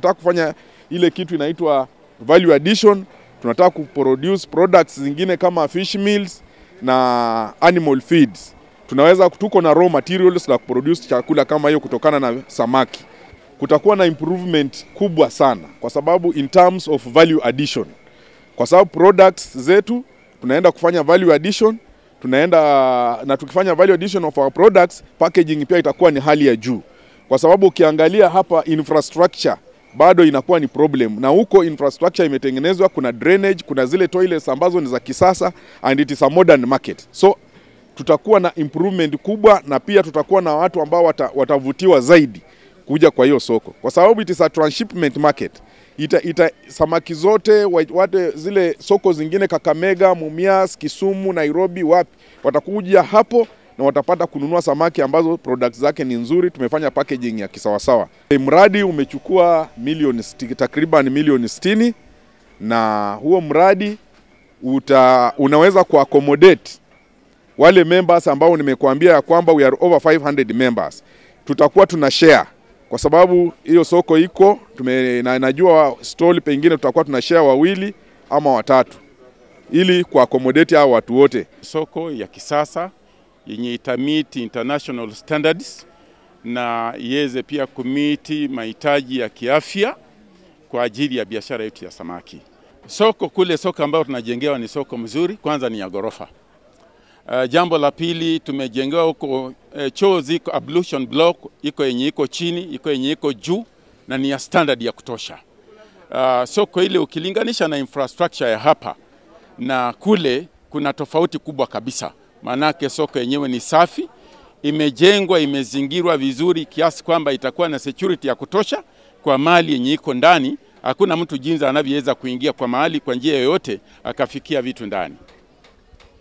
tunataka kufanya ile kitu inaitwa value addition. Tunataka kuproduce products zingine kama fish meals na animal feeds. Tunaweza tuko na raw materials la kuproduce chakula kama hiyo kutokana na samaki. Kutakuwa na improvement kubwa sana, kwa sababu in terms of value addition, kwa sababu products zetu tunaenda kufanya value addition tunaenda na tukifanya value addition of our products, packaging pia itakuwa ni hali ya juu, kwa sababu ukiangalia hapa infrastructure bado inakuwa ni problem, na huko infrastructure imetengenezwa, kuna drainage, kuna zile toilets ambazo ni za kisasa and it is a modern market, so tutakuwa na improvement kubwa, na pia tutakuwa na watu ambao wata, watavutiwa zaidi kuja kwa hiyo soko, kwa sababu it is a transshipment market ita, ita samaki zote wate zile soko zingine Kakamega, Mumias, Kisumu, Nairobi, wapi watakuja hapo na watapata kununua samaki ambazo products zake ni nzuri. Tumefanya packaging ya kisawasawa. Mradi umechukua milioni takriban milioni 60 na huo mradi uta, unaweza kuaccommodate wale members ambao nimekuambia ya kwamba we are over 500 members. Tutakuwa tuna share kwa sababu hiyo soko iko tume, na, najua stall pengine tutakuwa tuna share wawili ama watatu ili kuaccommodate hao watu wote. Soko ya kisasa yenye itamit international standards na iweze pia kumiti mahitaji ya kiafya kwa ajili ya biashara yetu ya samaki. Soko kule, soko ambayo tunajengewa ni soko mzuri, kwanza ni ya ghorofa. Uh, jambo la pili tumejengewa huko uh, choo ziko ablution block iko yenye iko chini, iko yenye iko juu na ni ya standard ya kutosha. Uh, soko ile ukilinganisha na infrastructure ya hapa na kule kuna tofauti kubwa kabisa. Maanake soko yenyewe ni safi, imejengwa, imezingirwa vizuri kiasi kwamba itakuwa na security ya kutosha kwa mali yenye iko ndani. Hakuna mtu jinsi anavyoweza kuingia kwa mahali kwa njia yoyote akafikia vitu ndani.